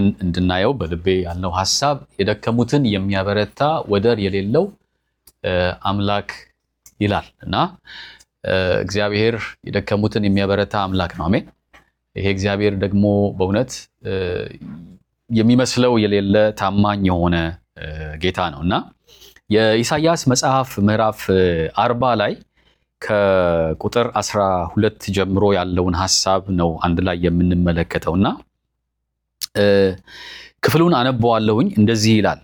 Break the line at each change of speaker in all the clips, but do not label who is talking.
እንድናየው በልቤ ያልነው ሀሳብ የደከሙትን የሚያበረታ ወደር የሌለው እ፣ አምላክ ይላል እና እ፣ እግዚአብሔር የደከሙትን የሚያበረታ አምላክ ነው። አሜን። ይሄ እግዚአብሔር ደግሞ በእውነት እ፣ የሚመስለው የሌለ ታማኝ የሆነ እ፣ ጌታ ነው እና የኢሳይያስ መጽሐፍ ምዕራፍ እ፣ አርባ ላይ ከቁጥር 12 ጀምሮ ያለውን ሐሳብ ነው አንድ ላይ የምንመለከተው እና እ፣ ክፍሉን አነበዋለሁኝ። እንደዚህ ይላል።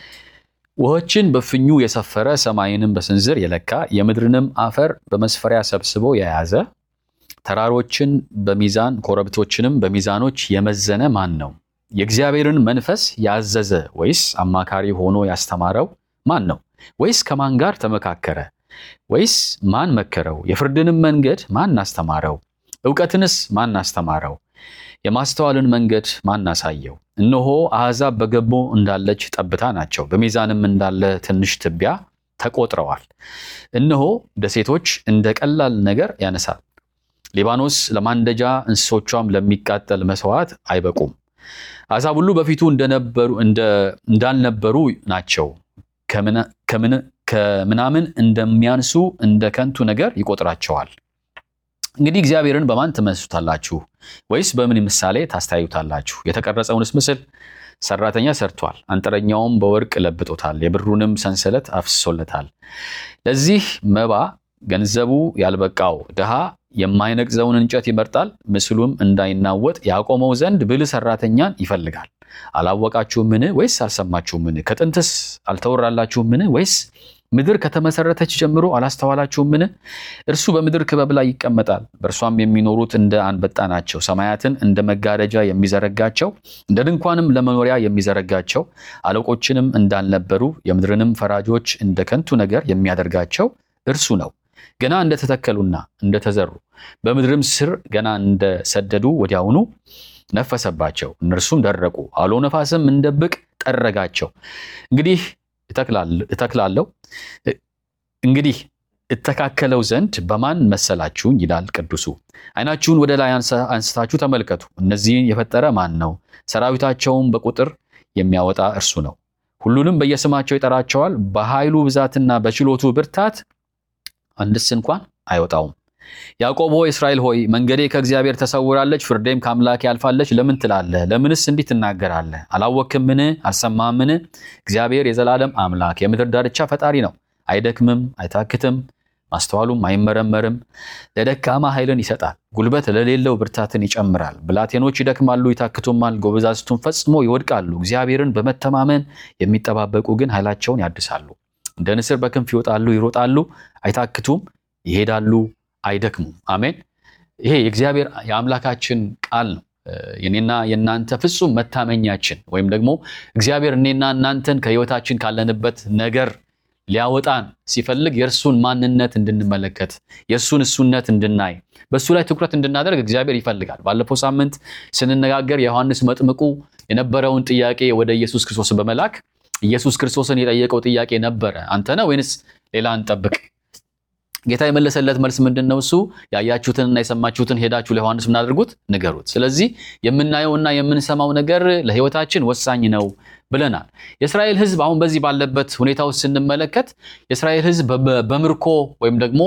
ውኆችን በፍኙ የሰፈረ ሰማይንም በስንዝር የለካ የምድርንም አፈር በመስፈሪያ ሰብስቦ የያዘ ተራሮችን በሚዛን ኮረብቶችንም በሚዛኖች የመዘነ ማን ነው? የእግዚአብሔርን መንፈስ ያዘዘ ወይስ አማካሪ ሆኖ ያስተማረው ማን ነው? ወይስ ከማን ጋር ተመካከረ? ወይስ ማን መከረው? የፍርድንም መንገድ ማን አስተማረው? እውቀትንስ ማን አስተማረው? የማስተዋልን መንገድ ማን አሳየው? እነሆ አሕዛብ በገቦ እንዳለች ጠብታ ናቸው፣ በሚዛንም እንዳለ ትንሽ ትቢያ ተቆጥረዋል። እነሆ ደሴቶች እንደ ቀላል ነገር ያነሳል። ሊባኖስ ለማንደጃ እንስሶቿም ለሚቃጠል መስዋዕት አይበቁም። አሕዛብ ሁሉ በፊቱ እንደነበሩ እንደ- እንዳልነበሩ ናቸው። ከምና- ከምን- ከምናምን እንደሚያንሱ እንደ ከንቱ ነገር ይቆጥራቸዋል። እንግዲህ እግዚአብሔርን በማን ትመስሉታላችሁ? ወይስ በምን ምሳሌ ታስተያዩታላችሁ? የተቀረጸውንስ ምስል ሰራተኛ ሰርቷል፣ አንጥረኛውም በወርቅ ለብጦታል፣ የብሩንም ሰንሰለት አፍስሶለታል። ለዚህ መባ ገንዘቡ ያልበቃው ድሃ የማይነቅዘውን እንጨት ይመርጣል፣ ምስሉም እንዳይናወጥ ያቆመው ዘንድ ብልህ ሰራተኛን ይፈልጋል። አላወቃችሁምን? ወይስ አልሰማችሁምን? ከጥንትስ አልተወራላችሁምን? ወይስ ምድር ከተመሰረተች ጀምሮ አላስተዋላችሁምን? እርሱ በምድር ክበብ ላይ ይቀመጣል፣ በእርሷም የሚኖሩት እንደ አንበጣ ናቸው። ሰማያትን እንደ መጋረጃ የሚዘረጋቸው እንደ ድንኳንም ለመኖሪያ የሚዘረጋቸው አለቆችንም እንዳልነበሩ የምድርንም ፈራጆች እንደ ከንቱ ነገር የሚያደርጋቸው እርሱ ነው። ገና እንደተተከሉና እንደተዘሩ በምድርም ስር ገና እንደሰደዱ ወዲያውኑ ነፈሰባቸው፣ እነርሱም ደረቁ። አውሎ ነፋስም እንደ ብቅ ጠረጋቸው። እንግዲህ እተክላል- እተክላለሁ እንግዲህ እተካከለው ዘንድ በማን መሰላችሁኝ? ይላል ቅዱሱ። ዓይናችሁን ወደ ላይ አንሳ- አንስታችሁ ተመልከቱ። እነዚህን የፈጠረ ማን ነው? ሰራዊታቸውን በቁጥር የሚያወጣ እርሱ ነው። ሁሉንም በየስማቸው ይጠራቸዋል። በኃይሉ ብዛትና በችሎቱ ብርታት አንድስ እንኳን አይወጣውም። ያዕቆብ ሆይ እስራኤል ሆይ መንገዴ ከእግዚአብሔር ተሰውራለች፣ ፍርዴም ከአምላኬ ያልፋለች ለምን ትላለህ? ለምንስ እንዲህ ትናገራለህ? አላወክምን? አልሰማህምን? እግዚአብሔር የዘላለም አምላክ የምድር ዳርቻ ፈጣሪ ነው። አይደክምም፣ አይታክትም፣ ማስተዋሉም አይመረመርም። ለደካማ ኃይልን ይሰጣል፣ ጉልበት ለሌለው ብርታትን ይጨምራል። ብላቴኖች ይደክማሉ፣ ይታክቱማል፣ ጎበዛዝቱም ፈጽሞ ይወድቃሉ። እግዚአብሔርን በመተማመን የሚጠባበቁ ግን ኃይላቸውን ያድሳሉ። እንደ ንስር በክንፍ ይወጣሉ፣ ይሮጣሉ፣ አይታክቱም፣ ይሄዳሉ፣ አይደክሙም። አሜን። ይሄ የእግዚአብሔር የአምላካችን ቃል ነው። እ፣ የኔና የእናንተ ፍጹም መታመኛችን ወይም ደግሞ እግዚአብሔር እኔና እናንተን ከህይወታችን ካለንበት ነገር ሊያወጣን ሲፈልግ የእርሱን ማንነት እንድንመለከት የእርሱን እሱነት እንድናይ በእሱ ላይ ትኩረት እንድናደርግ እግዚአብሔር ይፈልጋል። ባለፈው ሳምንት ስንነጋገር የዮሐንስ መጥምቁ የነበረውን ጥያቄ ወደ ኢየሱስ ክርስቶስ በመላክ ኢየሱስ ክርስቶስን የጠየቀው ጥያቄ ነበረ፣ አንተ ነህ ወይንስ ሌላ እንጠብቅ? ጌታ የመለሰለት መልስ ምንድን ነው? እሱ ያያችሁትንና የሰማችሁትን ሄዳችሁ ለዮሐንስ ምን አድርጉት? ንገሩት። ስለዚህ የምናየውና የምንሰማው ነገር ለህይወታችን ወሳኝ ነው ብለናል። የእስራኤል ህዝብ አሁን በዚህ ባለበት ሁኔታ ውስጥ ስንመለከት የእስራኤል ህዝብ በ- በምርኮ ወይም ደግሞ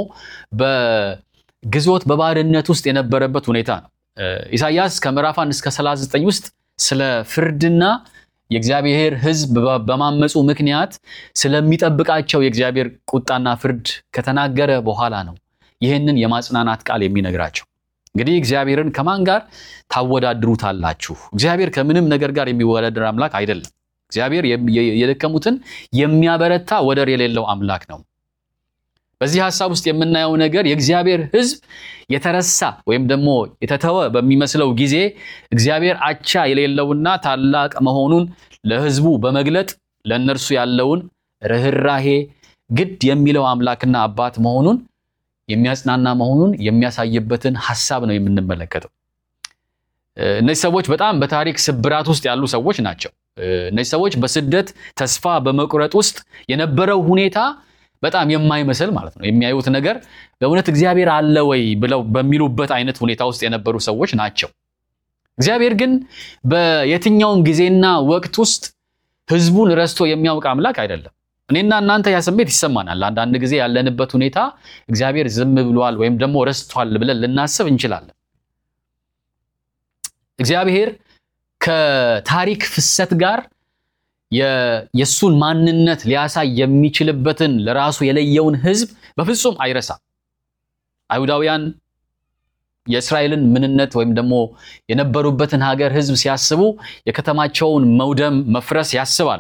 በግዞት በባርነት ውስጥ የነበረበት ሁኔታ ነው። እ፣ ኢሳይያስ ከምዕራፍ 1 እስከ 39 ውስጥ ስለ ፍርድና የእግዚአብሔር ህዝብ በ- በማመፁ ምክንያት ስለሚጠብቃቸው የእግዚአብሔር ቁጣና ፍርድ ከተናገረ በኋላ ነው ይህንን የማጽናናት ቃል የሚነግራቸው። እንግዲህ እግዚአብሔርን ከማን ጋር ታወዳድሩታላችሁ? እግዚአብሔር ከምንም ነገር ጋር የሚወዳደር አምላክ አይደለም። እግዚአብሔር የም- የ- የደከሙትን የሚያበረታ ወደር የሌለው አምላክ ነው። በዚህ ሀሳብ ውስጥ የምናየው ነገር የእግዚአብሔር ህዝብ የተረሳ ወይም ደግሞ የተተወ በሚመስለው ጊዜ እግዚአብሔር አቻ የሌለውና ታላቅ መሆኑን ለህዝቡ በመግለጥ ለእነርሱ ያለውን ርኅራሄ ግድ የሚለው አምላክና አባት መሆኑን የሚያጽናና መሆኑን የሚያሳይበትን ሀሳብ ነው የምንመለከተው። እ፣ እነዚህ ሰዎች በጣም በታሪክ ስብራት ውስጥ ያሉ ሰዎች ናቸው። እ፣ እነዚህ ሰዎች በስደት ተስፋ በመቁረጥ ውስጥ የነበረው ሁኔታ በጣም የማይመስል ማለት ነው። የሚያዩት ነገር በእውነት እግዚአብሔር አለ ወይ ብለው በሚሉበት አይነት ሁኔታ ውስጥ የነበሩ ሰዎች ናቸው። እግዚአብሔር ግን በየትኛውም ጊዜና ወቅት ውስጥ ሕዝቡን ረስቶ የሚያውቅ አምላክ አይደለም። እኔና እናንተ ያ ስሜት ይሰማናል። አንዳንድ ጊዜ ያለንበት ሁኔታ እግዚአብሔር ዝም ብሏል ወይም ደግሞ ረስቷል ብለን ልናስብ እንችላለን። እግዚአብሔር ከታሪክ ፍሰት ጋር የእሱን ማንነት ሊያሳይ የሚችልበትን ለራሱ የለየውን ሕዝብ በፍጹም አይረሳም። አይሁዳውያን የእስራኤልን ምንነት ወይም ደግሞ የነበሩበትን ሀገር ሕዝብ ሲያስቡ የከተማቸውን መውደም፣ መፍረስ ያስባሉ።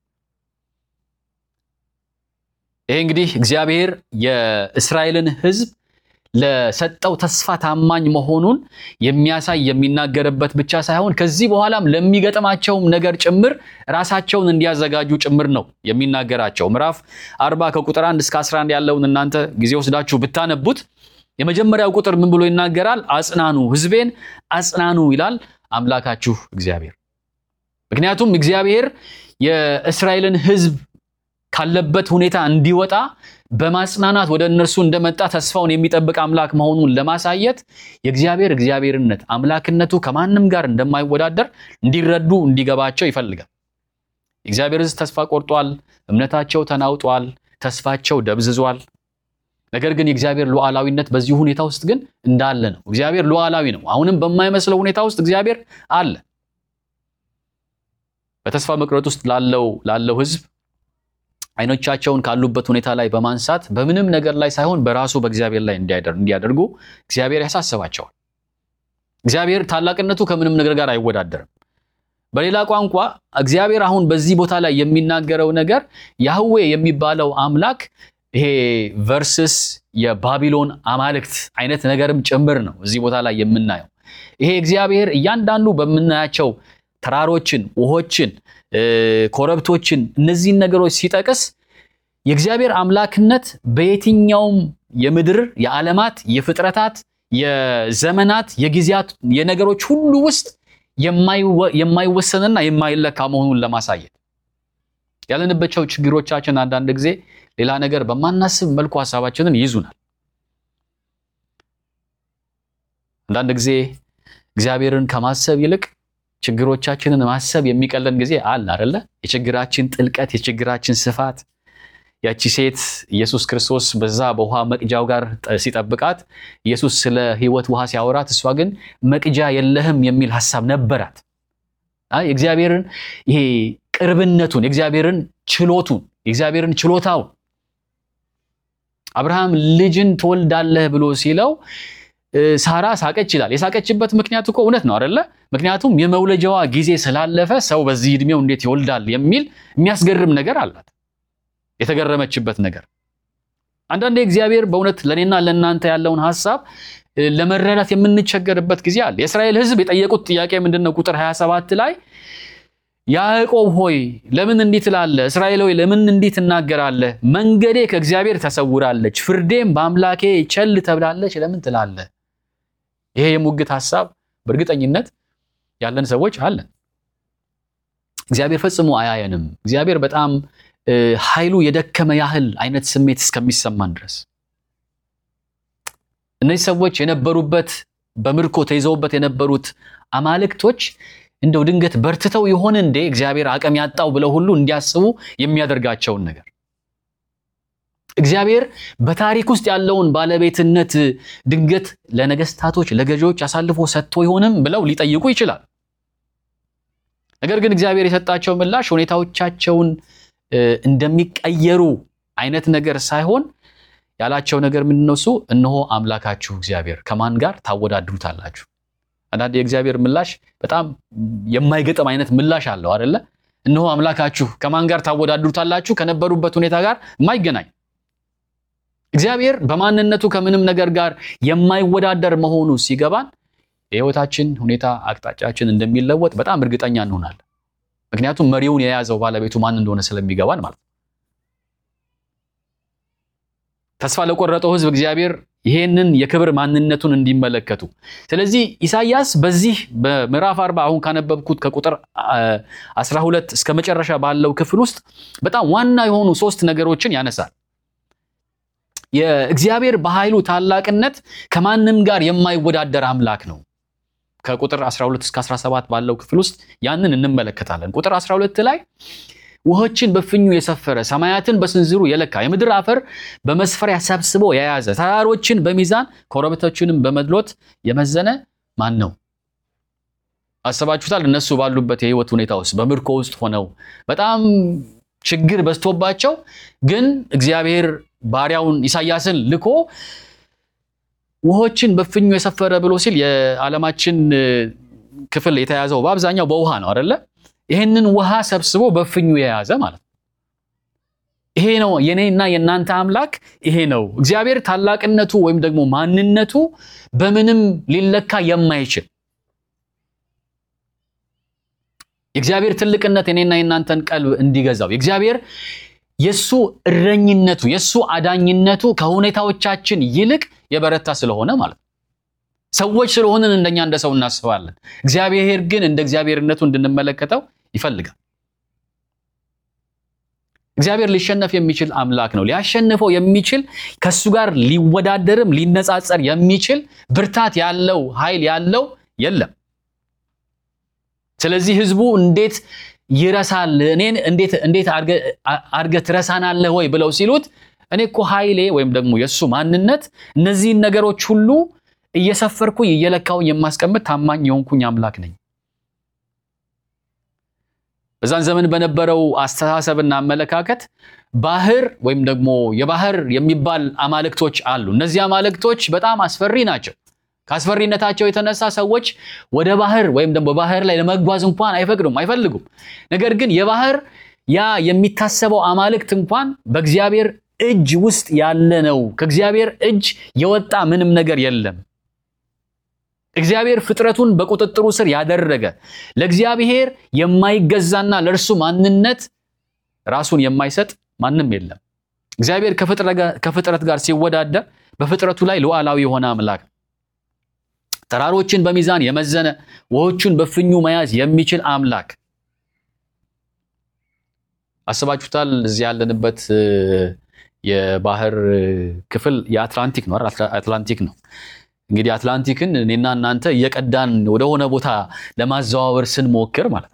ይሄ እንግዲህ እግዚአብሔር የእስራኤልን ሕዝብ ለሰጠው ተስፋ ታማኝ መሆኑን የሚያሳይ የሚናገርበት ብቻ ሳይሆን ከዚህ በኋላም ለሚገጥማቸውም ነገር ጭምር ራሳቸውን እንዲያዘጋጁ ጭምር ነው የሚናገራቸው። ምዕራፍ አርባ ከቁጥር አንድ እስከ 11 ያለውን እናንተ ጊዜ ወስዳችሁ ብታነቡት የመጀመሪያው ቁጥር ምን ብሎ ይናገራል? አጽናኑ፣ ሕዝቤን አጽናኑ ይላል አምላካችሁ እግዚአብሔር። ምክንያቱም እግዚአብሔር የእስራኤልን ሕዝብ ካለበት ሁኔታ እንዲወጣ በማጽናናት ወደ እነርሱ እንደመጣ ተስፋውን የሚጠብቅ አምላክ መሆኑን ለማሳየት የእግዚአብሔር እግዚአብሔርነት አምላክነቱ ከማንም ጋር እንደማይወዳደር እንዲረዱ እንዲገባቸው ይፈልጋል። የእግዚአብሔር ሕዝብ ተስፋ ቆርጧል፣ እምነታቸው ተናውጧል፣ ተስፋቸው ደብዝዟል። ነገር ግን የእግዚአብሔር ሉዓላዊነት በዚህ ሁኔታ ውስጥ ግን እንዳለ ነው። እግዚአብሔር ሉዓላዊ ነው። አሁንም በማይመስለው ሁኔታ ውስጥ እግዚአብሔር አለ። በተስፋ መቁረጥ ውስጥ ላለው ላለው ሕዝብ አይኖቻቸውን ካሉበት ሁኔታ ላይ በማንሳት በምንም ነገር ላይ ሳይሆን በራሱ በእግዚአብሔር ላይ እንዲያደርጉ እግዚአብሔር ያሳስባቸዋል። እግዚአብሔር ታላቅነቱ ከምንም ነገር ጋር አይወዳደርም። በሌላ ቋንቋ እግዚአብሔር አሁን በዚህ ቦታ ላይ የሚናገረው ነገር ያህዌ የሚባለው አምላክ ይሄ ቨርስስ የባቢሎን አማልክት አይነት ነገርም ጭምር ነው እዚህ ቦታ ላይ የምናየው። ይሄ እግዚአብሔር እያንዳንዱ በምናያቸው ተራሮችን፣ ውሆችን ኮረብቶችን እነዚህን ነገሮች ሲጠቅስ የእግዚአብሔር አምላክነት በየትኛውም የምድር የዓለማት የፍጥረታት የዘመናት የጊዜያት የነገሮች ሁሉ ውስጥ የማይወሰንና የማይለካ መሆኑን ለማሳየት ያለንባቸው ችግሮቻችን አንዳንድ ጊዜ ሌላ ነገር በማናስብ መልኩ ሀሳባችንን ይይዙናል። አንዳንድ ጊዜ እግዚአብሔርን ከማሰብ ይልቅ ችግሮቻችንን ማሰብ የሚቀለን ጊዜ አለ አይደለ? የችግራችን ጥልቀት፣ የችግራችን ስፋት። ያቺ ሴት ኢየሱስ ክርስቶስ በዛ በውሃ መቅጃው ጋር ሲጠብቃት ኢየሱስ ስለ ሕይወት ውሃ ሲያወራት፣ እሷ ግን መቅጃ የለህም የሚል ሐሳብ ነበራት። የእግዚአብሔርን ይሄ ቅርብነቱን፣ የእግዚአብሔርን ችሎቱን፣ የእግዚአብሔርን ችሎታውን አብርሃም ልጅን ትወልዳለህ ብሎ ሲለው ሳራ ሳቀች ይላል። የሳቀችበት ምክንያት እኮ እውነት ነው አይደለ? ምክንያቱም የመውለጃዋ ጊዜ ስላለፈ ሰው በዚህ ዕድሜው እንዴት ይወልዳል የሚል የሚያስገርም ነገር አላት። የተገረመችበት ነገር አንዳንዴ እግዚአብሔር በእውነት ለእኔና ለእናንተ ያለውን ሐሳብ ለመረዳት የምንቸገርበት ጊዜ አለ። የእስራኤል ሕዝብ የጠየቁት ጥያቄ ምንድን ነው? ቁጥር 27 ላይ ያዕቆብ ሆይ ለምን እንዲህ ትላለህ? እስራኤል ሆይ ለምን እንዲህ ትናገራለህ? መንገዴ ከእግዚአብሔር ተሰውራለች፣ ፍርዴም በአምላኬ ቸል ተብላለች ለምን ትላለህ? ይሄ የሙግት ሐሳብ በእርግጠኝነት ያለን ሰዎች አለን። እግዚአብሔር ፈጽሞ አያየንም። እግዚአብሔር በጣም ኃይሉ የደከመ ያህል አይነት ስሜት እስከሚሰማን ድረስ እነዚህ ሰዎች የነበሩበት በምርኮ ተይዘውበት የነበሩት አማልክቶች እንደው ድንገት በርትተው ይሆን እንዴ እግዚአብሔር አቅም ያጣው ብለው ሁሉ እንዲያስቡ የሚያደርጋቸውን ነገር እግዚአብሔር በታሪክ ውስጥ ያለውን ባለቤትነት ድንገት ለነገስታቶች ለገዢዎች አሳልፎ ሰጥቶ ይሆንም ብለው ሊጠይቁ ይችላል። ነገር ግን እግዚአብሔር የሰጣቸው ምላሽ ሁኔታዎቻቸውን እንደሚቀየሩ አይነት ነገር ሳይሆን ያላቸው ነገር ምንድን ነው? እሱ እነሆ አምላካችሁ እግዚአብሔር ከማን ጋር ታወዳድሩታላችሁ? አንዳንድ የእግዚአብሔር ምላሽ በጣም የማይገጥም አይነት ምላሽ አለው አደለ? እነሆ አምላካችሁ ከማን ጋር ታወዳድሩታላችሁ? ከነበሩበት ሁኔታ ጋር የማይገናኝ እግዚአብሔር በማንነቱ ከምንም ነገር ጋር የማይወዳደር መሆኑ ሲገባን የህይወታችን ሁኔታ አቅጣጫችን እንደሚለወጥ በጣም እርግጠኛ እንሆናለን። ምክንያቱም መሪውን የያዘው ባለቤቱ ማን እንደሆነ ስለሚገባን ማለት ነው። ተስፋ ለቆረጠው ህዝብ እግዚአብሔር ይሄንን የክብር ማንነቱን እንዲመለከቱ። ስለዚህ ኢሳይያስ በዚህ በምዕራፍ አርባ አሁን ካነበብኩት ከቁጥር 12 እስከ መጨረሻ ባለው ክፍል ውስጥ በጣም ዋና የሆኑ ሶስት ነገሮችን ያነሳል። የእግዚአብሔር በኃይሉ ታላቅነት ከማንም ጋር የማይወዳደር አምላክ ነው። ከቁጥር 12 እስከ 17 ባለው ክፍል ውስጥ ያንን እንመለከታለን። ቁጥር 12 ላይ ውሆችን በፍኙ የሰፈረ ሰማያትን በስንዝሩ የለካ የምድር አፈር በመስፈሪያ ሰብስቦ የያዘ ተራሮችን በሚዛን ኮረብቶችንም በመድሎት የመዘነ ማን ነው? አሰባችሁታል? እነሱ ባሉበት የህይወት ሁኔታ ውስጥ በምርኮ ውስጥ ሆነው በጣም ችግር በዝቶባቸው ግን እግዚአብሔር ባሪያውን ኢሳያስን ልኮ ውሆችን በፍኙ የሰፈረ ብሎ ሲል የዓለማችን ክፍል የተያዘው በአብዛኛው በውሃ ነው አደለ? ይህንን ውሃ ሰብስቦ በፍኙ የያዘ ማለት ነው። ይሄ ነው የኔና የእናንተ አምላክ ይሄ ነው። እግዚአብሔር ታላቅነቱ ወይም ደግሞ ማንነቱ በምንም ሊለካ የማይችል የእግዚአብሔር ትልቅነት የኔና የእናንተን ቀልብ እንዲገዛው የእግዚአብሔር የእሱ እረኝነቱ የእሱ አዳኝነቱ ከሁኔታዎቻችን ይልቅ የበረታ ስለሆነ ማለት ነው። ሰዎች ስለሆንን እንደኛ እንደ ሰው እናስባለን። እግዚአብሔር ግን እንደ እግዚአብሔርነቱ እንድንመለከተው ይፈልጋል። እግዚአብሔር ሊሸነፍ የሚችል አምላክ ነው። ሊያሸንፈው የሚችል ከእሱ ጋር ሊወዳደርም ሊነጻጸር የሚችል ብርታት ያለው ኃይል ያለው የለም። ስለዚህ ህዝቡ እንዴት ይረሳል? እኔን እንዴት እንዴት አድርገህ ትረሳናለህ ወይ ብለው ሲሉት እኔ እኮ ኃይሌ ወይም ደግሞ የእሱ ማንነት እነዚህን ነገሮች ሁሉ እየሰፈርኩኝ እየለካውኝ የማስቀምጥ ታማኝ የሆንኩኝ አምላክ ነኝ። በዛን ዘመን በነበረው አስተሳሰብና አመለካከት ባህር ወይም ደግሞ የባህር የሚባል አማልክቶች አሉ። እነዚህ አማልክቶች በጣም አስፈሪ ናቸው። ከአስፈሪነታቸው የተነሳ ሰዎች ወደ ባህር ወይም ደግሞ ባህር ላይ ለመጓዝ እንኳን አይፈቅዱም አይፈልጉም። ነገር ግን የባህር ያ የሚታሰበው አማልክት እንኳን በእግዚአብሔር እጅ ውስጥ ያለ ነው። ከእግዚአብሔር እጅ የወጣ ምንም ነገር የለም። እግዚአብሔር ፍጥረቱን በቁጥጥሩ ስር ያደረገ ለእግዚአብሔር የማይገዛና ለእርሱ ማንነት ራሱን የማይሰጥ ማንም የለም። እግዚአብሔር ከፍጥረት ጋር ሲወዳደር በፍጥረቱ ላይ ሉዓላዊ የሆነ አምላክ ነው። ተራሮችን በሚዛን የመዘነ ውሆቹን በፍኙ መያዝ የሚችል አምላክ አስባችሁታል? እዚህ ያለንበት የባህር ክፍል የአትላንቲክ ነው። አትላንቲክ ነው። እንግዲህ አትላንቲክን እኔና እናንተ እየቀዳን ወደሆነ ቦታ ለማዘዋወር ስንሞክር ማለት ነው።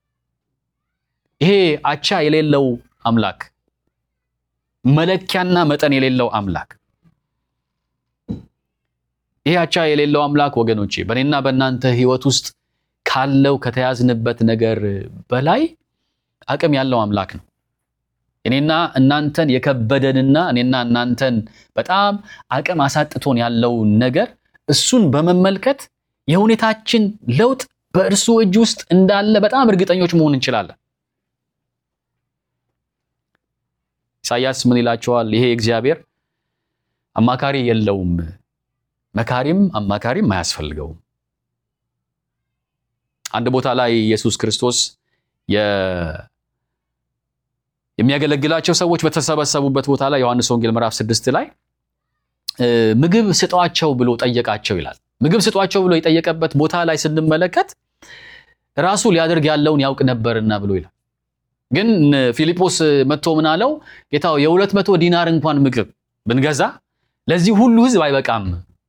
ይሄ አቻ የሌለው አምላክ፣ መለኪያና መጠን የሌለው አምላክ ይሄ አቻ የሌለው አምላክ ወገኖቼ በእኔና በእናንተ ሕይወት ውስጥ ካለው ከተያዝንበት ነገር በላይ አቅም ያለው አምላክ ነው። እኔና እናንተን የከበደንና እኔና እናንተን በጣም አቅም አሳጥቶን ያለውን ነገር እሱን በመመልከት የሁኔታችን ለውጥ በእርሱ እጅ ውስጥ እንዳለ በጣም እርግጠኞች መሆን እንችላለን። ኢሳያስ ምን ይላቸዋል? ይሄ እግዚአብሔር አማካሪ የለውም መካሪም አማካሪም አያስፈልገውም። አንድ ቦታ ላይ ኢየሱስ ክርስቶስ የሚያገለግላቸው ሰዎች በተሰበሰቡበት ቦታ ላይ ዮሐንስ ወንጌል ምዕራፍ ስድስት ላይ ምግብ ስጧቸው ብሎ ጠየቃቸው ይላል። ምግብ ስጧቸው ብሎ የጠየቀበት ቦታ ላይ ስንመለከት ራሱ ሊያደርግ ያለውን ያውቅ ነበርና ብሎ ይላል። ግን ፊልጶስ መጥቶ ምን አለው? ጌታው የሁለት መቶ ዲናር እንኳን ምግብ ብንገዛ ለዚህ ሁሉ ሕዝብ አይበቃም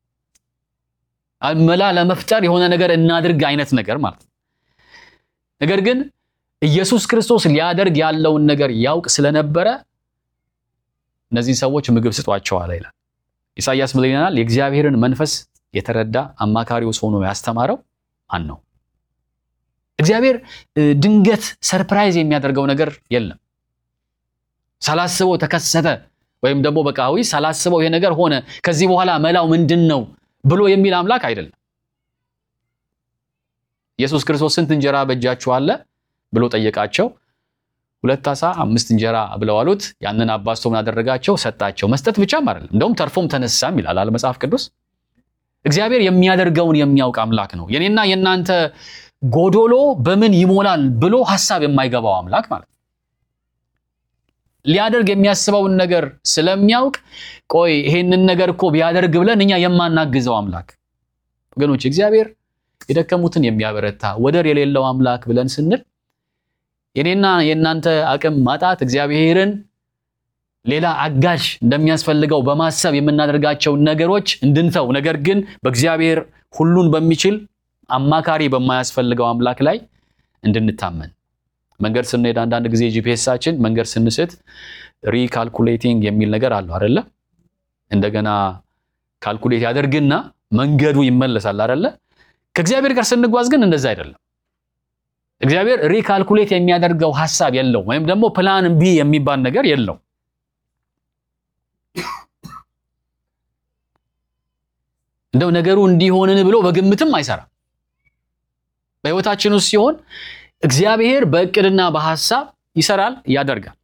መላ ለመፍጠር የሆነ ነገር እናድርግ አይነት ነገር ማለት ነው። ነገር ግን ኢየሱስ ክርስቶስ ሊያደርግ ያለውን ነገር ያውቅ ስለነበረ እነዚህን ሰዎች ምግብ ስጧቸው አለ ይላል። ኢሳይያስ ምን ይለናል? የእግዚአብሔርን መንፈስ የተረዳ አማካሪው ሆኖ ያስተማረው ማን ነው? እግዚአብሔር ድንገት ሰርፕራይዝ የሚያደርገው ነገር የለም። ሳላስበው ተከሰተ ወይም ደግሞ በቃ ሳላስበው ይሄ ነገር ሆነ፣ ከዚህ በኋላ መላው ምንድን ነው ብሎ የሚል አምላክ አይደለም። ኢየሱስ ክርስቶስ ስንት እንጀራ በእጃችሁ አለ ብሎ ጠየቃቸው። ሁለት ዓሣ አምስት እንጀራ ብለው አሉት። ያንን አባዝቶ ምን አደረጋቸው? ሰጣቸው። መስጠት ብቻም አይደለም፣ እንደውም ተርፎም ተነሳም ይላል አለ መጽሐፍ ቅዱስ። እግዚአብሔር የሚያደርገውን የሚያውቅ አምላክ ነው። የኔና የእናንተ ጎዶሎ በምን ይሞላል ብሎ ሀሳብ የማይገባው አምላክ ማለት ነው። ሊያደርግ የሚያስበውን ነገር ስለሚያውቅ ቆይ ይሄንን ነገር እኮ ቢያደርግ ብለን እኛ የማናግዘው አምላክ ወገኖች፣ እግዚአብሔር የደከሙትን የሚያበረታ ወደር የሌለው አምላክ ብለን ስንል የኔና የእናንተ አቅም ማጣት እግዚአብሔርን ሌላ አጋዥ እንደሚያስፈልገው በማሰብ የምናደርጋቸውን ነገሮች እንድንተው፣ ነገር ግን በእግዚአብሔር ሁሉን በሚችል አማካሪ በማያስፈልገው አምላክ ላይ እንድንታመን መንገድ ስንሄድ አንዳንድ ጊዜ ጂፒኤሳችን መንገድ ስንስት ሪካልኩሌቲንግ የሚል ነገር አለው አይደለ? እንደገና ካልኩሌት ያደርግና መንገዱ ይመለሳል አይደለ? ከእግዚአብሔር ጋር ስንጓዝ ግን እንደዛ አይደለም። እግዚአብሔር ሪካልኩሌት የሚያደርገው ሐሳብ የለውም፣ ወይም ደግሞ ፕላን ቢ የሚባል ነገር የለው። እንደው ነገሩ እንዲሆንን ብሎ በግምትም አይሰራም። በሕይወታችን ውስጥ ሲሆን እግዚአብሔር በእቅድና በሐሳብ ይሰራል፣ ያደርጋል።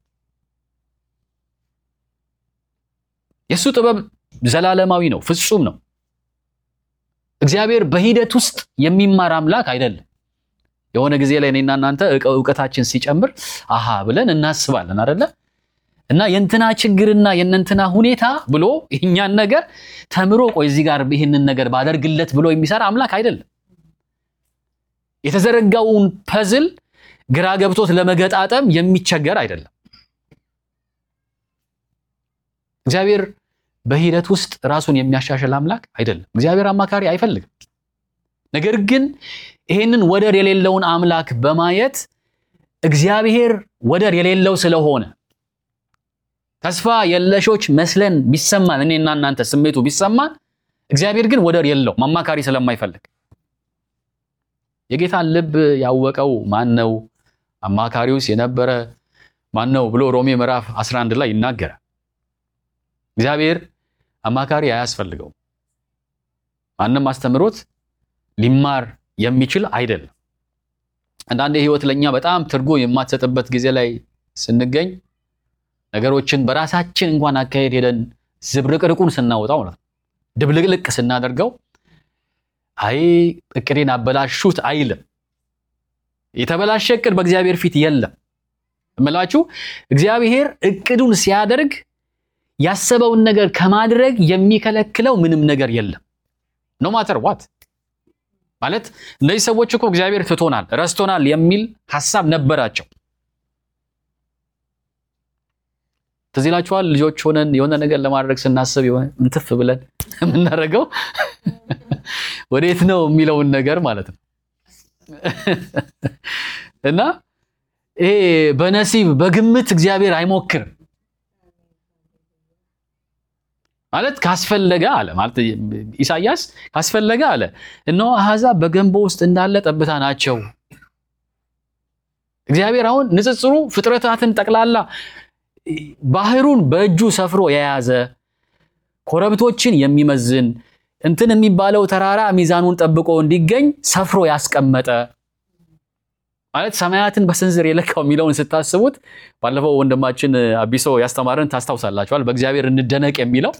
የእሱ ጥበብ ዘላለማዊ ነው፣ ፍጹም ነው። እግዚአብሔር በሂደት ውስጥ የሚማር አምላክ አይደለም። የሆነ ጊዜ ላይ እኔና እናንተ እውቀታችን ሲጨምር አሃ ብለን እናስባለን አደለ? እና የእንትና ችግርና የእነንትና ሁኔታ ብሎ ይህኛን ነገር ተምሮ ቆይ እዚህ ጋር ይህንን ነገር ባደርግለት ብሎ የሚሰራ አምላክ አይደለም። የተዘረጋውን ፐዝል ግራ ገብቶት ለመገጣጠም የሚቸገር አይደለም። እግዚአብሔር በሂደት ውስጥ ራሱን የሚያሻሽል አምላክ አይደለም። እግዚአብሔር አማካሪ አይፈልግም። ነገር ግን ይህንን ወደር የሌለውን አምላክ በማየት እግዚአብሔር ወደር የሌለው ስለሆነ ተስፋ የለሾች መስለን ቢሰማን እኔና እናንተ ስሜቱ ቢሰማን፣ እግዚአብሔር ግን ወደር የለውም አማካሪ ስለማይፈልግ። የጌታን ልብ ያወቀው ማን ነው? አማካሪውስ የነበረ ማን ነው ብሎ ሮሜ ምዕራፍ 11 ላይ ይናገራል። እግዚአብሔር አማካሪ አያስፈልገውም። ማንም አስተምሮት ሊማር የሚችል አይደለም። አንዳንድ ህይወት ለእኛ በጣም ትርጉም የማትሰጥበት ጊዜ ላይ ስንገኝ ነገሮችን በራሳችን እንኳን አካሄድ ሄደን ዝብርቅርቁን ስናወጣው ነው ድብልቅልቅ ስናደርገው አይ እቅዴን አበላሹት አይልም። የተበላሸ እቅድ በእግዚአብሔር ፊት የለም እምላችሁ። እግዚአብሔር እቅዱን ሲያደርግ ያሰበውን ነገር ከማድረግ የሚከለክለው ምንም ነገር የለም። ኖ ማተር ዋት ማለት እነዚህ ሰዎች እኮ እግዚአብሔር ትቶናል፣ ረስቶናል የሚል ሀሳብ ነበራቸው። ትዝ ይላችኋል? ልጆች ሆነን የሆነ ነገር ለማድረግ ስናስብ የሆነ እንትፍ ብለን የምናደርገው ወዴት ነው የሚለውን ነገር ማለት ነው። እና ይሄ በነሲብ በግምት እግዚአብሔር አይሞክርም ማለት ካስፈለገ አለ ማለት ኢሳያስ ካስፈለገ አለ እነሆ አሕዛብ በገንቦ ውስጥ እንዳለ ጠብታ ናቸው። እግዚአብሔር አሁን ንጽጽሩ ፍጥረታትን ጠቅላላ ባህሩን በእጁ ሰፍሮ የያዘ ኮረብቶችን የሚመዝን እንትን የሚባለው ተራራ ሚዛኑን ጠብቆ እንዲገኝ ሰፍሮ ያስቀመጠ ማለት ሰማያትን በስንዝር የለካው የሚለውን ስታስቡት ባለፈው ወንድማችን አቢሶ ያስተማረን ታስታውሳላችኋል። በእግዚአብሔር እንደነቅ የሚለው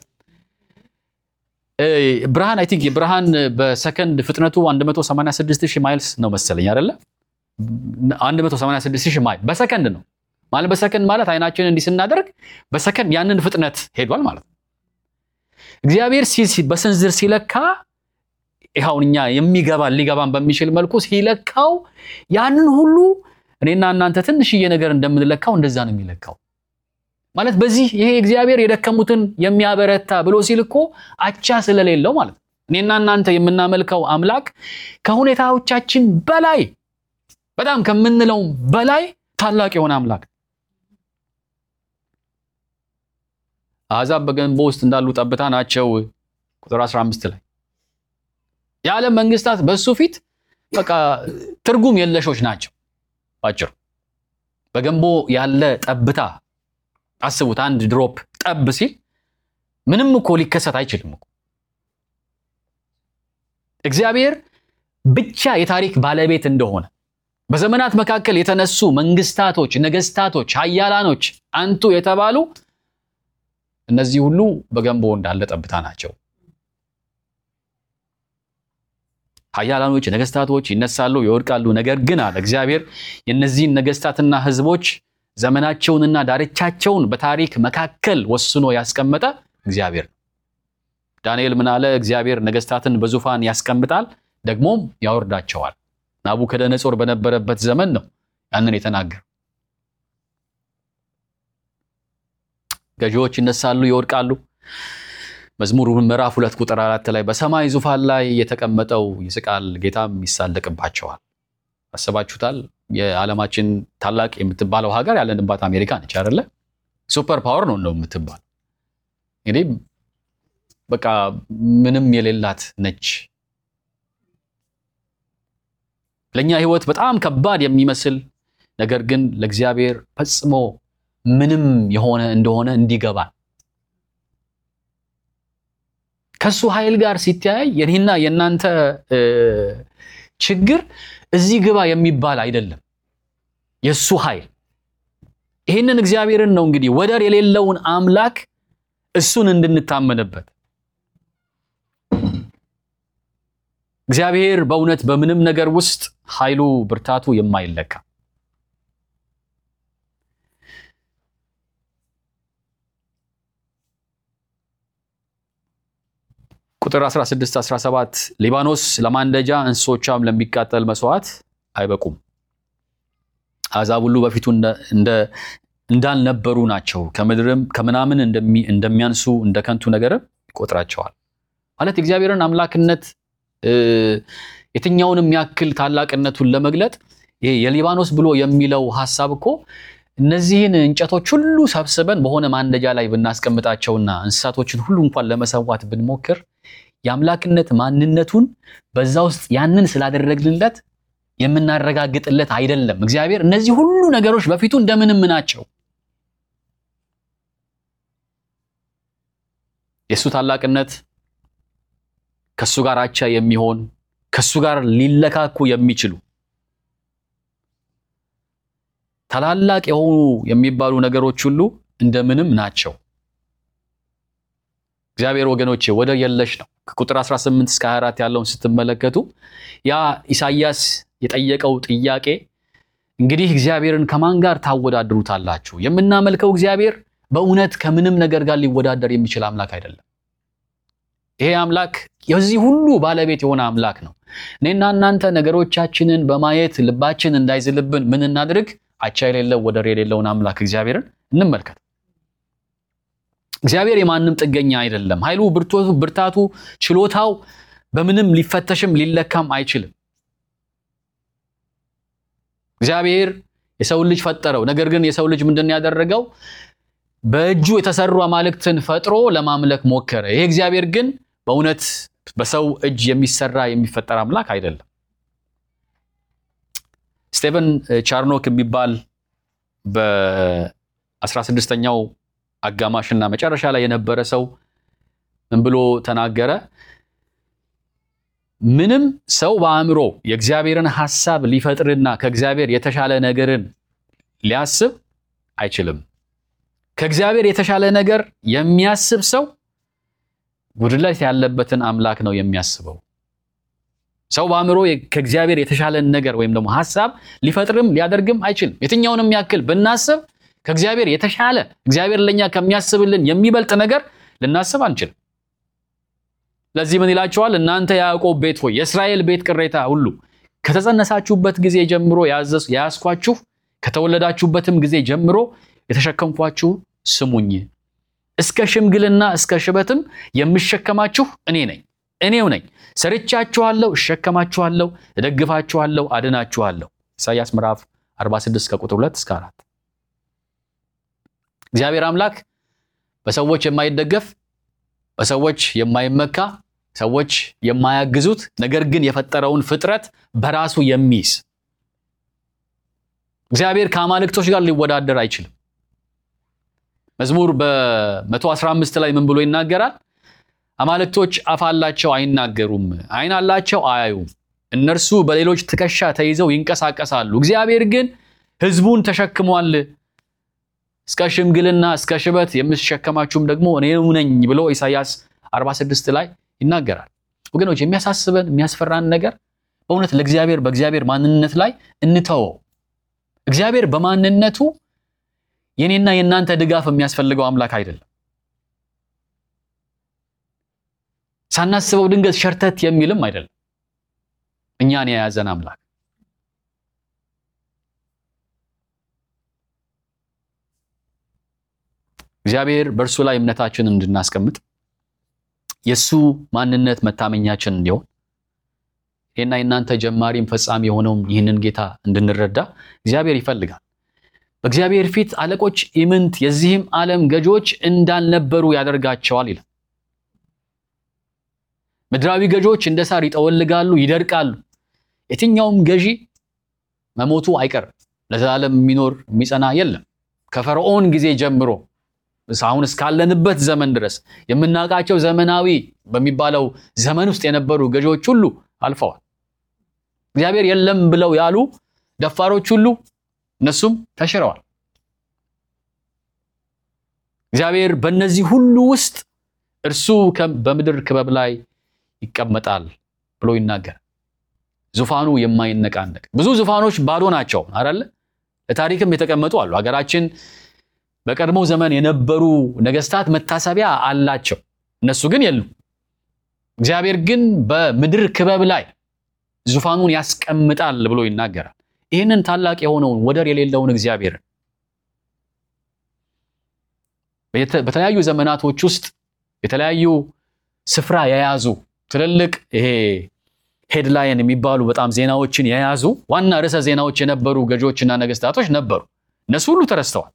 ብርሃን አይ ቲንክ ብርሃን በሰከንድ ፍጥነቱ 186 ሺህ ማይልስ ነው መሰለኝ አይደለ? 186 ሺህ ማይል በሰከንድ ነው ማለት በሰከንድ ማለት አይናችንን እንዲህ ስናደርግ በሰከንድ ያንን ፍጥነት ሄዷል ማለት ነው። እግዚአብሔር በስንዝር ሲለካ ይኸውን እኛ የሚገባን ሊገባን በሚችል መልኩ ሲለካው ያንን ሁሉ እኔና እናንተ ትንሽዬ ነገር እንደምንለካው እንደዛ ነው የሚለካው። ማለት በዚህ ይሄ እግዚአብሔር የደከሙትን የሚያበረታ ብሎ ሲል እኮ አቻ ስለሌለው ማለት ነው። እኔና እናንተ የምናመልከው አምላክ ከሁኔታዎቻችን በላይ በጣም ከምንለው በላይ ታላቅ የሆነ አምላክ አሕዛብ በገንቦ ውስጥ እንዳሉ ጠብታ ናቸው። ቁጥር 15 ላይ የዓለም መንግስታት በሱ ፊት በቃ ትርጉም የለሾች ናቸው። ባጭሩ በገንቦ ያለ ጠብታ አስቡት። አንድ ድሮፕ ጠብ ሲል ምንም እኮ ሊከሰት አይችልም እኮ። እግዚአብሔር ብቻ የታሪክ ባለቤት እንደሆነ በዘመናት መካከል የተነሱ መንግስታቶች፣ ነገስታቶች፣ ሀያላኖች አንቱ የተባሉ እነዚህ ሁሉ በገንቦ እንዳለ ጠብታ ናቸው። ሀያላኖች፣ ነገስታቶች ይነሳሉ፣ ይወድቃሉ። ነገር ግን አለ እግዚአብሔር የእነዚህን ነገስታትና ህዝቦች ዘመናቸውንና ዳርቻቸውን በታሪክ መካከል ወስኖ ያስቀመጠ እግዚአብሔር ነው። ዳንኤል ምን አለ? እግዚአብሔር ነገስታትን በዙፋን ያስቀምጣል ደግሞም ያወርዳቸዋል። ናቡከደነጾር በነበረበት ዘመን ነው ያንን የተናገረው። ገዢዎች ይነሳሉ፣ ይወድቃሉ። መዝሙር ምዕራፍ ሁለት ቁጥር አራት ላይ በሰማይ ዙፋን ላይ የተቀመጠው ይስቃል፣ ጌታም ይሳለቅባቸዋል። አስባችሁታል? የዓለማችን ታላቅ የምትባለው ሀገር ያለንባት አሜሪካ ነች አይደለ? ሱፐር ፓወር ነው ነው የምትባል እንግዲህ በቃ ምንም የሌላት ነች። ለእኛ ህይወት በጣም ከባድ የሚመስል ነገር ግን ለእግዚአብሔር ፈጽሞ ምንም የሆነ እንደሆነ እንዲገባል ከሱ ኃይል ጋር ሲተያይ የኔና የእናንተ ችግር እዚህ ግባ የሚባል አይደለም። የሱ ኃይል ይህንን እግዚአብሔርን ነው እንግዲህ ወደር የሌለውን አምላክ እሱን እንድንታመንበት እግዚአብሔር በእውነት በምንም ነገር ውስጥ ኃይሉ ብርታቱ የማይለካ ቁጥር 16 17 ሊባኖስ ለማንደጃ እንስሶቿም ለሚቃጠል መስዋዕት አይበቁም። አሕዛብ ሁሉ በፊቱ እንዳልነበሩ ናቸው። ከምድርም ከምናምን እንደሚያንሱ እንደ ከንቱ ነገርም ይቆጥራቸዋል። ማለት የእግዚአብሔርን አምላክነት የትኛውንም ያክል ታላቅነቱን ለመግለጥ ይሄ የሊባኖስ ብሎ የሚለው ሐሳብ እኮ እነዚህን እንጨቶች ሁሉ ሰብስበን በሆነ ማንደጃ ላይ ብናስቀምጣቸውና እንስሳቶችን ሁሉ እንኳን ለመሰዋት ብንሞክር የአምላክነት ማንነቱን በዛ ውስጥ ያንን ስላደረግንለት የምናረጋግጥለት አይደለም። እግዚአብሔር እነዚህ ሁሉ ነገሮች በፊቱ እንደምንም ናቸው። የእሱ ታላቅነት ከእሱ ጋር አቻ የሚሆን ከእሱ ጋር ሊለካኩ የሚችሉ ታላላቅ የሆኑ የሚባሉ ነገሮች ሁሉ እንደምንም ናቸው። እግዚአብሔር ወገኖቼ ወደር የለሽ ነው። ከቁጥር 18 እስከ 24 ያለውን ስትመለከቱ ያ ኢሳይያስ የጠየቀው ጥያቄ እንግዲህ እግዚአብሔርን ከማን ጋር ታወዳድሩታላችሁ? የምናመልከው እግዚአብሔር በእውነት ከምንም ነገር ጋር ሊወዳደር የሚችል አምላክ አይደለም። ይሄ አምላክ የዚህ ሁሉ ባለቤት የሆነ አምላክ ነው። እኔና እናንተ ነገሮቻችንን በማየት ልባችን እንዳይዝልብን ምን እናድርግ? አቻ የሌለው ወደር የሌለውን አምላክ እግዚአብሔርን እንመልከት። እግዚአብሔር የማንም ጥገኛ አይደለም። ኃይሉ፣ ብርታቱ፣ ችሎታው በምንም ሊፈተሽም ሊለካም አይችልም። እግዚአብሔር የሰውን ልጅ ፈጠረው። ነገር ግን የሰው ልጅ ምንድን ያደረገው? በእጁ የተሰሩ አማልክትን ፈጥሮ ለማምለክ ሞከረ። ይሄ እግዚአብሔር ግን በእውነት በሰው እጅ የሚሰራ የሚፈጠር አምላክ አይደለም። ስቴቨን ቻርኖክ የሚባል በ16ኛው አጋማሽና መጨረሻ ላይ የነበረ ሰው ምን ብሎ ተናገረ? ምንም ሰው በአእምሮ የእግዚአብሔርን ሐሳብ ሊፈጥርና ከእግዚአብሔር የተሻለ ነገርን ሊያስብ አይችልም። ከእግዚአብሔር የተሻለ ነገር የሚያስብ ሰው ጉድለት ያለበትን አምላክ ነው የሚያስበው። ሰው በአእምሮ ከእግዚአብሔር የተሻለን ነገር ወይም ደግሞ ሐሳብ ሊፈጥርም ሊያደርግም አይችልም። የትኛውንም ያክል ብናስብ ከእግዚአብሔር የተሻለ እግዚአብሔር ለእኛ ከሚያስብልን የሚበልጥ ነገር ልናስብ አንችልም። ለዚህ ምን ይላቸዋል? እናንተ የያዕቆብ ቤት ሆይ የእስራኤል ቤት ቅሬታ ሁሉ ከተጸነሳችሁበት ጊዜ ጀምሮ የያዝኳችሁ ከተወለዳችሁበትም ጊዜ ጀምሮ የተሸከምኳችሁ ስሙኝ። እስከ ሽምግልና እስከ ሽበትም የምሸከማችሁ እኔ ነኝ፣ እኔው ነኝ። ሰርቻችኋለሁ፣ እሸከማችኋለሁ፣ እደግፋችኋለሁ፣ አድናችኋለሁ። ኢሳይያስ ምዕራፍ 46 ከቁጥር 2 እስከ 4 እግዚአብሔር አምላክ በሰዎች የማይደገፍ በሰዎች የማይመካ ሰዎች የማያግዙት ነገር ግን የፈጠረውን ፍጥረት በራሱ የሚይዝ እግዚአብሔር ከአማልክቶች ጋር ሊወዳደር አይችልም። መዝሙር በ115 ላይ ምን ብሎ ይናገራል? አማልክቶች አፍ አላቸው አይናገሩም፣ ዓይን አላቸው አያዩም፣ እነርሱ በሌሎች ትከሻ ተይዘው ይንቀሳቀሳሉ፣ እግዚአብሔር ግን ሕዝቡን ተሸክሟል። እስከ ሽምግልና እስከ ሽበት የምሸከማችሁም ደግሞ እኔው ነኝ ብሎ ኢሳይያስ 46 ላይ ይናገራል። ወገኖች የሚያሳስበን የሚያስፈራን ነገር በእውነት ለእግዚአብሔር በእግዚአብሔር ማንነት ላይ እንተወው። እግዚአብሔር በማንነቱ የኔና የእናንተ ድጋፍ የሚያስፈልገው አምላክ አይደለም። ሳናስበው ድንገት ሸርተት የሚልም አይደለም። እኛን የያዘን አምላክ እግዚአብሔር በእርሱ ላይ እምነታችንን እንድናስቀምጥ የእሱ ማንነት መታመኛችን እንዲሆን ይህና የእናንተ ጀማሪም ፈጻሚ የሆነውም ይህንን ጌታ እንድንረዳ እግዚአብሔር ይፈልጋል። በእግዚአብሔር ፊት አለቆች ኢምንት የዚህም ዓለም ገዢዎች እንዳልነበሩ ያደርጋቸዋል ይላል። ምድራዊ ገዢዎች እንደ ሳር ይጠወልጋሉ፣ ይደርቃሉ። የትኛውም ገዢ መሞቱ አይቀርም። ለዘላለም የሚኖር የሚጸና የለም። ከፈርዖን ጊዜ ጀምሮ አሁን እስካለንበት ዘመን ድረስ የምናውቃቸው ዘመናዊ በሚባለው ዘመን ውስጥ የነበሩ ገዢዎች ሁሉ አልፈዋል። እግዚአብሔር የለም ብለው ያሉ ደፋሮች ሁሉ እነሱም ተሽረዋል። እግዚአብሔር በእነዚህ ሁሉ ውስጥ እርሱ በምድር ክበብ ላይ ይቀመጣል ብሎ ይናገራል። ዙፋኑ የማይነቃነቅ ብዙ ዙፋኖች ባዶ ናቸው አይደለ? ለታሪክም የተቀመጡ አሉ። ሀገራችን በቀድሞው ዘመን የነበሩ ነገስታት መታሰቢያ አላቸው። እነሱ ግን የሉም። እግዚአብሔር ግን በምድር ክበብ ላይ ዙፋኑን ያስቀምጣል ብሎ ይናገራል። ይህንን ታላቅ የሆነውን ወደር የሌለውን እግዚአብሔርን በተለያዩ ዘመናቶች ውስጥ የተለያዩ ስፍራ የያዙ ትልልቅ ይሄ ሄድላይን የሚባሉ በጣም ዜናዎችን የያዙ ዋና ርዕሰ ዜናዎች የነበሩ ገዢዎችና ነገስታቶች ነበሩ። እነሱ ሁሉ ተረስተዋል።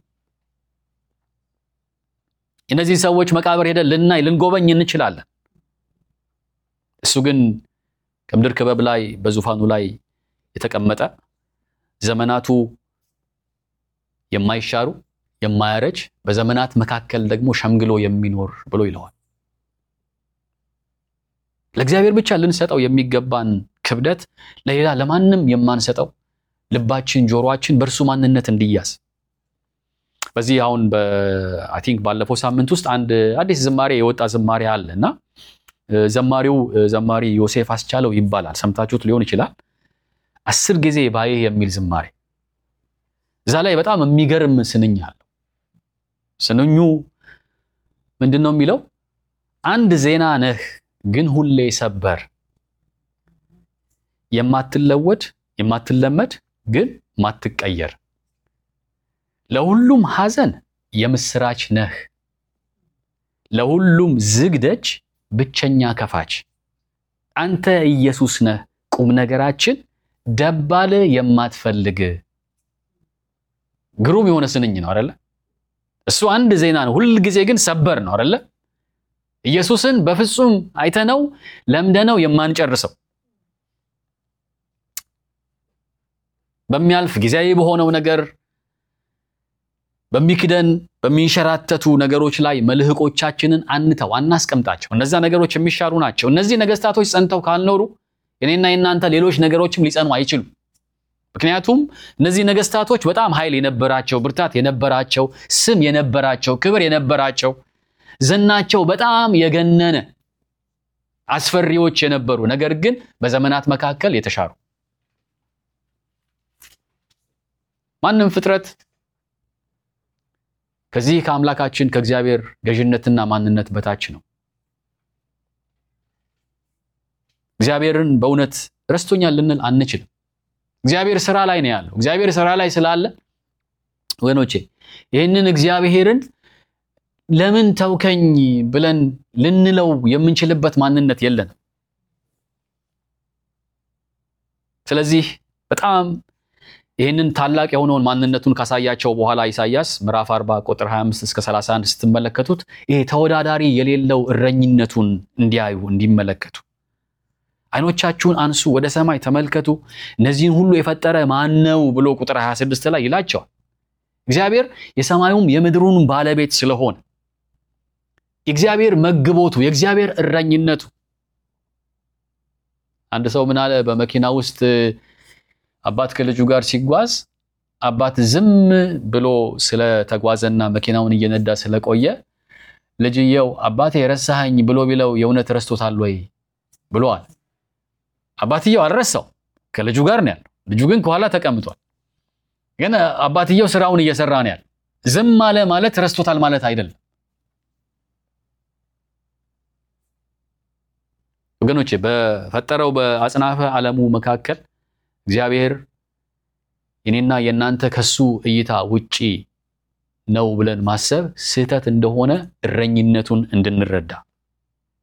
እነዚህ ሰዎች መቃብር ሄደን ልናይ ልንጎበኝ እንችላለን። እሱ ግን ከምድር ክበብ ላይ በዙፋኑ ላይ የተቀመጠ ዘመናቱ የማይሻሩ የማያረጅ በዘመናት መካከል ደግሞ ሸምግሎ የሚኖር ብሎ ይለዋል። ለእግዚአብሔር ብቻ ልንሰጠው የሚገባን ክብደት ለሌላ ለማንም የማንሰጠው ልባችን፣ ጆሮአችን በእርሱ ማንነት እንዲያዝ በዚህ አሁን በአይ ቲንክ ባለፈው ሳምንት ውስጥ አንድ አዲስ ዝማሬ የወጣ ዝማሬ አለ እና ዘማሪው ዘማሪ ዮሴፍ አስቻለው ይባላል። ሰምታችሁት ሊሆን ይችላል። አስር ጊዜ ባይህ የሚል ዝማሬ እዛ ላይ በጣም የሚገርም ስንኝ አለው። ስንኙ ምንድን ነው የሚለው? አንድ ዜና ነህ ግን ሁሌ ሰበር፣ የማትለወድ የማትለመድ ግን ማትቀየር፣ ለሁሉም ሐዘን የምስራች ነህ፣ ለሁሉም ዝግ ደጅ ብቸኛ ከፋች፣ አንተ ኢየሱስ ነህ ቁም ነገራችን ደባል የማትፈልግ። ግሩም የሆነ ስንኝ ነው አይደለ? እሱ አንድ ዜና ነው፣ ሁል ጊዜ ግን ሰበር ነው አይደለ? ኢየሱስን በፍጹም አይተነው ለምደነው የማንጨርሰው በሚያልፍ ጊዜያዊ በሆነው ነገር በሚክደን በሚንሸራተቱ ነገሮች ላይ መልህቆቻችንን አንተው አናስቀምጣቸው። እነዛ ነገሮች የሚሻሩ ናቸው። እነዚህ ነገስታቶች ጸንተው ካልኖሩ የኔና የናንተ ሌሎች ነገሮችም ሊጸኑ አይችሉም። ምክንያቱም እነዚህ ነገስታቶች በጣም ኃይል የነበራቸው፣ ብርታት የነበራቸው፣ ስም የነበራቸው፣ ክብር የነበራቸው፣ ዝናቸው በጣም የገነነ አስፈሪዎች የነበሩ ነገር ግን በዘመናት መካከል የተሻሩ ማንም ፍጥረት ከዚህ ከአምላካችን ከእግዚአብሔር ገዥነትና ማንነት በታች ነው። እግዚአብሔርን በእውነት ረስቶኛል ልንል አንችልም። እግዚአብሔር ስራ ላይ ነው ያለው። እግዚአብሔር ስራ ላይ ስላለ ወገኖቼ ይህንን እግዚአብሔርን ለምን ተውከኝ ብለን ልንለው የምንችልበት ማንነት የለንም። ስለዚህ በጣም ይህንን ታላቅ የሆነውን ማንነቱን ካሳያቸው በኋላ ኢሳይያስ ምዕራፍ 40 ቁጥር 25 እስከ 31 ስትመለከቱት ይሄ ተወዳዳሪ የሌለው እረኝነቱን እንዲያዩ እንዲመለከቱ ዓይኖቻችሁን አንሱ፣ ወደ ሰማይ ተመልከቱ፣ እነዚህን ሁሉ የፈጠረ ማን ነው ብሎ ቁጥር 26 ላይ ይላቸዋል። እግዚአብሔር የሰማዩም የምድሩን ባለቤት ስለሆነ የእግዚአብሔር መግቦቱ የእግዚአብሔር እረኝነቱ አንድ ሰው ምን አለ በመኪና ውስጥ አባት ከልጁ ጋር ሲጓዝ አባት ዝም ብሎ ስለተጓዘና መኪናውን እየነዳ ስለቆየ ልጅየው አባቴ ረሳኸኝ ብሎ ቢለው የእውነት ረስቶታል ወይ ብሎአል። አባትየው አልረሳው፣ ከልጁ ጋር ነው ያለው። ልጁ ግን ከኋላ ተቀምጧል። ግን አባትየው ስራውን እየሰራ ነው ያለው። ዝም አለ ማለት ረስቶታል ማለት አይደለም። ወገኖቼ በፈጠረው በአጽናፈ ዓለሙ መካከል እግዚአብሔር የኔና የእናንተ ከሱ እይታ ውጪ ነው ብለን ማሰብ ስህተት እንደሆነ እረኝነቱን እንድንረዳ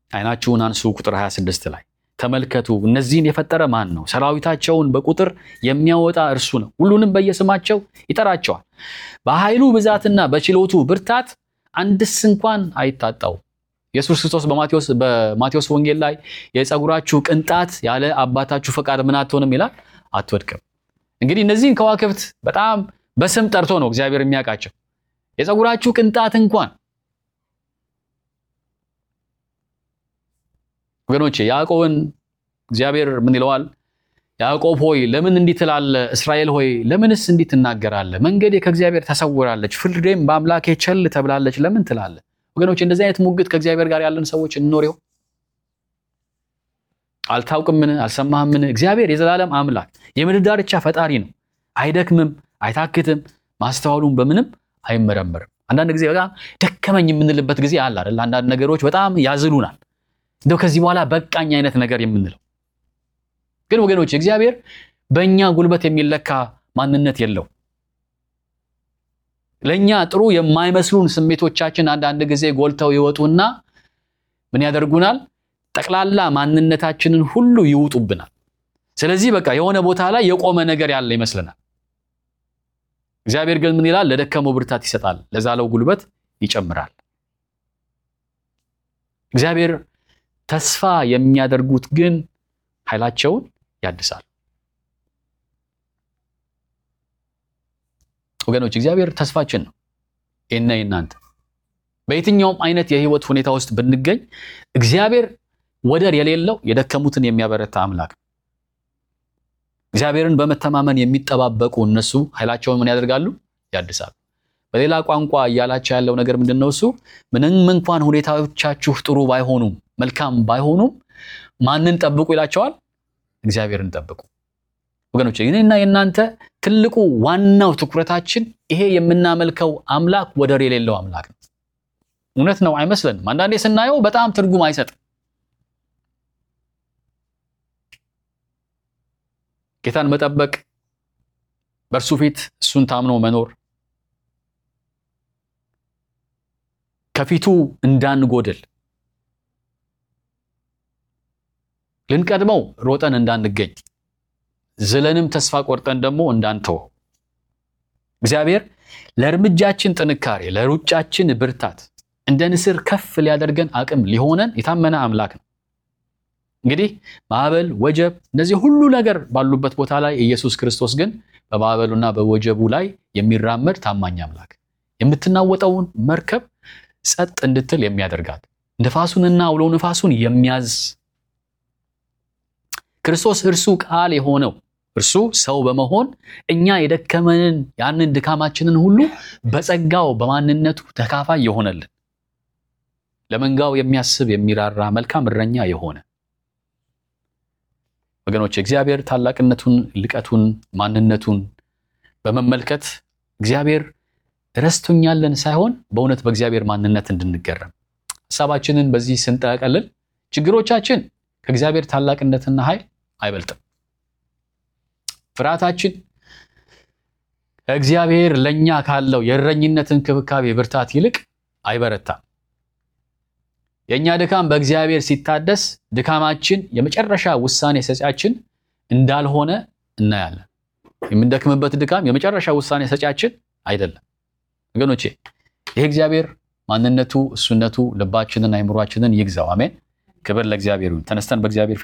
አይናችሁን አንሱ ቁጥር 26 ላይ ተመልከቱ እነዚህን የፈጠረ ማን ነው ሰራዊታቸውን በቁጥር የሚያወጣ እርሱ ነው ሁሉንም በየስማቸው ይጠራቸዋል በኃይሉ ብዛትና በችሎቱ ብርታት አንድስ እንኳን አይታጣው ኢየሱስ ክርስቶስ በማቴዎስ በማቴዎስ ወንጌል ላይ የፀጉራችሁ ቅንጣት ያለ አባታችሁ ፈቃድ ምን አትሆንም ይላል አትወድቅም እንግዲህ እነዚህን ከዋክብት በጣም በስም ጠርቶ ነው እግዚአብሔር የሚያውቃቸው የፀጉራችሁ ቅንጣት እንኳን ወገኖቼ ያዕቆብን እግዚአብሔር ምን ይለዋል ያዕቆብ ሆይ ለምን እንዲህ ትላለህ እስራኤል ሆይ ለምንስ እንዲህ ትናገራለህ መንገዴ ከእግዚአብሔር ተሰውራለች ፍርዴም በአምላኬ ቸል ተብላለች ለምን ትላለህ ወገኖቼ እንደዚህ አይነት ሙግት ከእግዚአብሔር ጋር ያለን ሰዎች እንኖር ይሆን አልታውቅምን አልሰማህምን እግዚአብሔር የዘላለም አምላክ የምድር ዳርቻ ፈጣሪ ነው አይደክምም አይታክትም ማስተዋሉም በምንም አይመረመርም አንዳንድ ጊዜ በጣም ደከመኝ የምንልበት ጊዜ አለ አይደል አንዳንድ ነገሮች በጣም ያዝሉናል እንደው ከዚህ በኋላ በቃኝ አይነት ነገር የምንለው ግን ወገኖች እግዚአብሔር በእኛ ጉልበት የሚለካ ማንነት የለው ለእኛ ጥሩ የማይመስሉን ስሜቶቻችን አንዳንድ ጊዜ ጎልተው ይወጡና ምን ያደርጉናል ጠቅላላ ማንነታችንን ሁሉ ይውጡብናል ስለዚህ በቃ የሆነ ቦታ ላይ የቆመ ነገር ያለ ይመስለናል እግዚአብሔር ግን ምን ይላል ለደከመው ብርታት ይሰጣል ለዛለው ጉልበት ይጨምራል እግዚአብሔር ተስፋ የሚያደርጉት ግን ኃይላቸውን ያድሳል ወገኖች እግዚአብሔር ተስፋችን ነው እና እናንተ በየትኛውም አይነት የህይወት ሁኔታ ውስጥ ብንገኝ እግዚአብሔር ወደር የሌለው የደከሙትን የሚያበረታ አምላክ ነው እግዚአብሔርን በመተማመን የሚጠባበቁ እነሱ ኃይላቸውን ምን ያደርጋሉ ያድሳሉ በሌላ ቋንቋ እያላቸው ያለው ነገር ምንድን ነው እሱ ምንም እንኳን ሁኔታዎቻችሁ ጥሩ ባይሆኑም መልካም ባይሆኑም ማንን ጠብቁ ይላቸዋል እግዚአብሔርን ጠብቁ ወገኖች እኔና የእናንተ ትልቁ ዋናው ትኩረታችን ይሄ የምናመልከው አምላክ ወደር የሌለው አምላክ ነው እውነት ነው አይመስለንም አንዳንዴ ስናየው በጣም ትርጉም አይሰጥም ጌታን መጠበቅ በእርሱ ፊት እሱን ታምኖ መኖር ከፊቱ እንዳንጎድል ልንቀድመው ሮጠን እንዳንገኝ ዝለንም ተስፋ ቆርጠን ደግሞ እንዳንተወው እግዚአብሔር ለእርምጃችን ጥንካሬ ለሩጫችን ብርታት እንደ ንስር ከፍ ሊያደርገን አቅም ሊሆነን የታመነ አምላክ ነው እንግዲህ ማዕበል ወጀብ እነዚህ ሁሉ ነገር ባሉበት ቦታ ላይ ኢየሱስ ክርስቶስ ግን በማዕበሉና በወጀቡ ላይ የሚራመድ ታማኝ አምላክ የምትናወጠውን መርከብ ጸጥ እንድትል የሚያደርጋት ንፋሱንና አውሎ ንፋሱን የሚያዝ ክርስቶስ እርሱ ቃል የሆነው እርሱ ሰው በመሆን እኛ የደከመንን ያንን ድካማችንን ሁሉ በጸጋው በማንነቱ ተካፋይ የሆነልን ለመንጋው የሚያስብ የሚራራ መልካም እረኛ የሆነ ወገኖች እግዚአብሔር ታላቅነቱን ልቀቱን ማንነቱን በመመልከት እግዚአብሔር ረስቶኛለን ሳይሆን በእውነት በእግዚአብሔር ማንነት እንድንገረም ሀሳባችንን በዚህ ስንጠቀልል ችግሮቻችን ከእግዚአብሔር ታላቅነትና ኃይል አይበልጥም ፍርሃታችን ከእግዚአብሔር ለእኛ ካለው የእረኝነት እንክብካቤ ብርታት ይልቅ አይበረታም የእኛ ድካም በእግዚአብሔር ሲታደስ ድካማችን የመጨረሻ ውሳኔ ሰጪያችን እንዳልሆነ እናያለን የምንደክምበት ድካም የመጨረሻ ውሳኔ ሰጪያችን አይደለም ወገኖቼ ይህ እግዚአብሔር ማንነቱ እሱነቱ ልባችንን አይምሯችንን ይግዛው አሜን ክብር ለእግዚአብሔር ይሁን ተነስተን በእግዚአብሔር